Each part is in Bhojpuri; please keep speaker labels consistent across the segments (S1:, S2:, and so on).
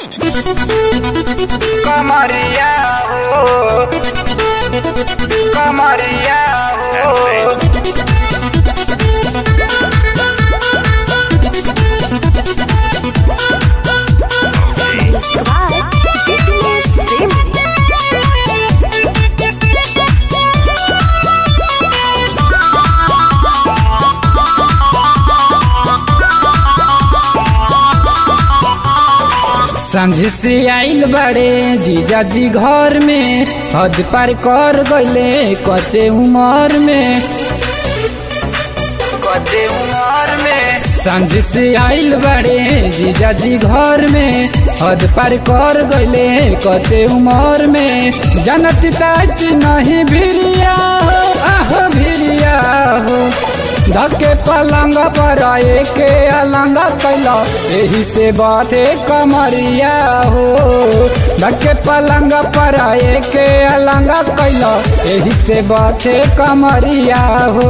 S1: कमरिया हो कमरिया हो
S2: Music by Fitness Remedy.
S3: सांझ से आइल बड़े जीजा जी घर में हद पार कर गईले कच्चे उमर में
S1: कदे उमर में
S3: सांझ से आइल बड़े जीजा जी घर में हद पार कर गईले कच्चे उमर में जनती ताज नहीं भिरिया हो आहो भिरिया हो धके पलंग पर आए के अलंग कैला यही से बाते कमरिया हो धके पलंग पर आए के अलंग कैला यही से बाते कमरिया हो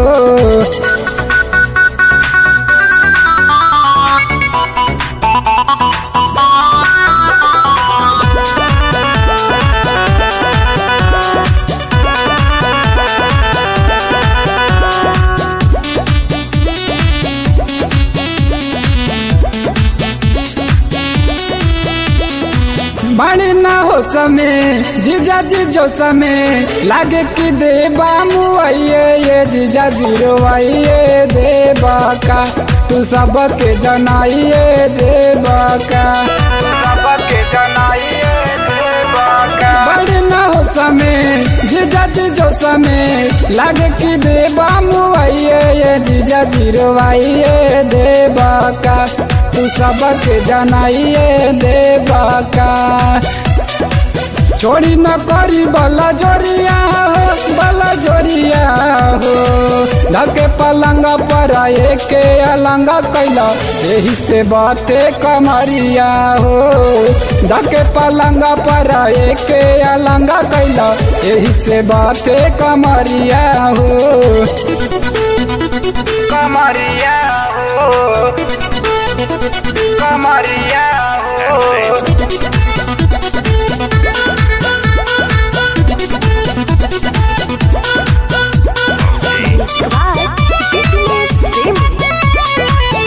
S3: बड़ी ना हो समय जीजा जी जो समय लागे कि देबा मुआइए ये जीजा जीरो आइए देबा का तू सबके जनाइए देबा का
S1: सबके जनाइए देवा का
S3: बड़ी ना हो समय जीजा जी जो समय लागे कि देबा मुआइए ये जीजा जीरो आइए देबा का तू सबके जनाइए देबा का छोड़ी न करी बला जोरिया हो बला जोरिया हो धके पलंग पर आए के अलंग कैला यही से बाते कमरिया हो धके पलंग पर आए के अलंग कैला यही से बाते कमरिया हो
S1: कमरिया हो कमरिया हो
S2: Music by Fitness Remedy.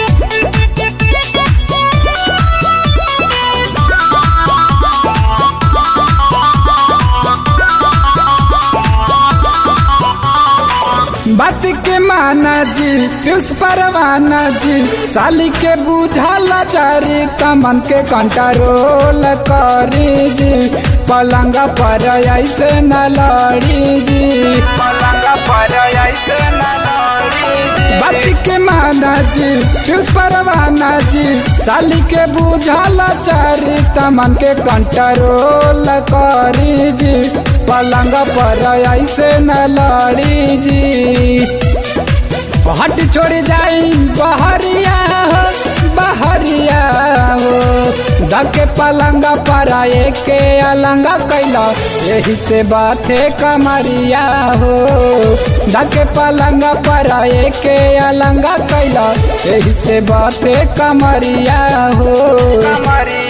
S3: बात के माना जी पीयूष परवाना जी साली के बुझाला चारी कमन के कंट्रोल करी जी पलंग पर ऐसे न लड़ी जी
S1: पलंग पर ऐसे न लड़ी
S3: बात के माना जी पीयूष परवाना जी साली के बुझाला चारी तमन के कंट्रोल करी जी पलंग पर ऐसे न लड़ी जी हट छोड़ जाई बहरिया हो बहरिया हो धके पलंग पर आए के अलंग कैला यही से बात है कमरिया हो धके पलंग पर आए के अलंग कैला यही से बात है कमरिया हो
S1: कमरिया